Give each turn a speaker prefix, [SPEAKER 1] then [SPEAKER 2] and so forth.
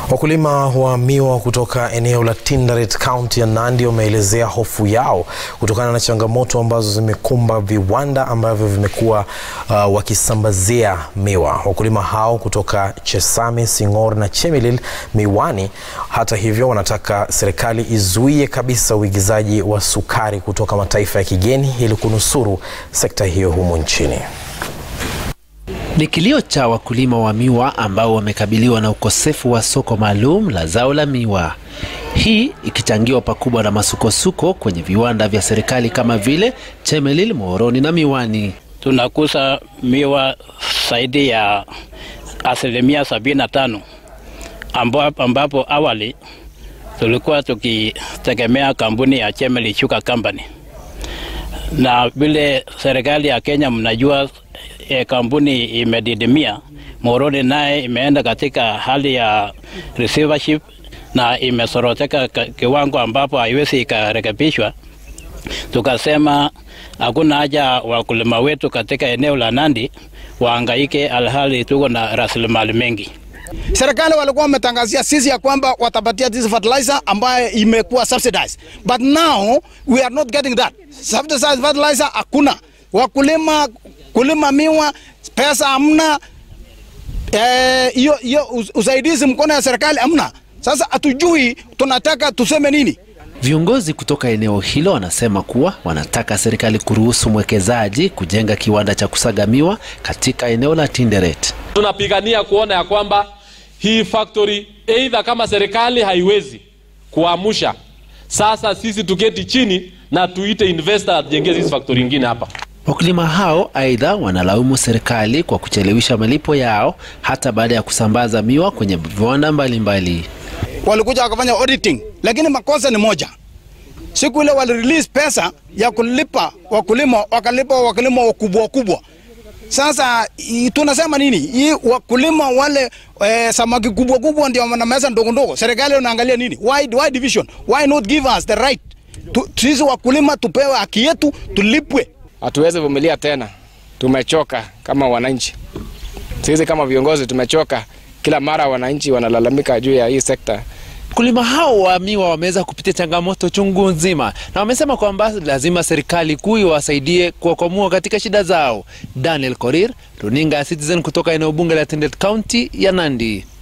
[SPEAKER 1] Wakulima wa miwa kutoka eneo la Tinderet kaunti ya Nandi wameelezea hofu yao kutokana na changamoto ambazo zimekumba viwanda ambavyo vimekuwa uh, wakisambazia miwa. Wakulima hao kutoka Chesame, Sing'or na Chemelil Miwani, hata hivyo, wanataka serikali izuie kabisa uigizaji wa sukari kutoka mataifa ya kigeni ili kunusuru sekta hiyo humu nchini.
[SPEAKER 2] Ni kilio cha wakulima wa miwa ambao wamekabiliwa na ukosefu wa soko maalum la zao la miwa, hii ikichangiwa pakubwa na masukosuko kwenye viwanda vya serikali kama vile Chemelil, Muhoroni na Miwani.
[SPEAKER 3] Tunakuza miwa zaidi ya asilimia sabini na tano ambapo awali tulikuwa tukitegemea kampuni ya Chemelil Sugar Company, na vile serikali ya Kenya mnajua E, kampuni imedidimia. Muhoroni naye imeenda katika hali ya receivership na imesoroteka kiwango ambapo haiwezi ikarekebishwa. Tukasema hakuna haja wakulima wetu katika eneo la Nandi waangaike, alhali tuko na rasilimali mengi.
[SPEAKER 4] Serikali walikuwa wametangazia sisi ya kwamba watapatia this fertilizer ambayo imekuwa subsidized, but now we are not getting that subsidized fertilizer. Hakuna wakulima kulima miwa pesa hamna, hiyo eh, hiyo usaidizi mkono ya serikali hamna. Sasa hatujui tunataka tuseme nini.
[SPEAKER 2] Viongozi kutoka eneo hilo wanasema kuwa wanataka serikali kuruhusu mwekezaji kujenga kiwanda cha kusaga miwa katika eneo la Tinderet.
[SPEAKER 5] Tunapigania kuona ya kwamba hii factory aidha, kama serikali haiwezi kuamsha, sasa sisi tuketi chini na tuite investor atujengee hizi factory nyingine hapa.
[SPEAKER 2] Wakulima hao aidha wanalaumu serikali kwa kuchelewesha malipo yao hata baada ya kusambaza miwa kwenye viwanda mbalimbali.
[SPEAKER 4] Walikuja wakafanya auditing, lakini makosa ni moja. Siku ile wali release pesa ya kulipa wakulima, wakalipa wakulima wakubwa wakubwa. Sasa tunasema nini? Hii wakulima wale e, samaki kubwa kubwa ndio wana meza ndogo ndogo. Serikali unaangalia nini? Why, why division? Why not give us the right? Sisi wakulima tupewe haki yetu, tulipwe.
[SPEAKER 6] Hatuwezi vumilia tena, tumechoka kama wananchi. Sisi kama viongozi tumechoka, kila mara wananchi wanalalamika juu ya hii sekta.
[SPEAKER 2] Wakulima hao wa miwa wameweza kupitia changamoto chungu nzima, na wamesema kwamba lazima serikali kuu iwasaidie kuwakwamua katika shida zao. Daniel Korir, runinga ya Citizen kutoka eneo bunge la Tinderet, kaunti ya Nandi.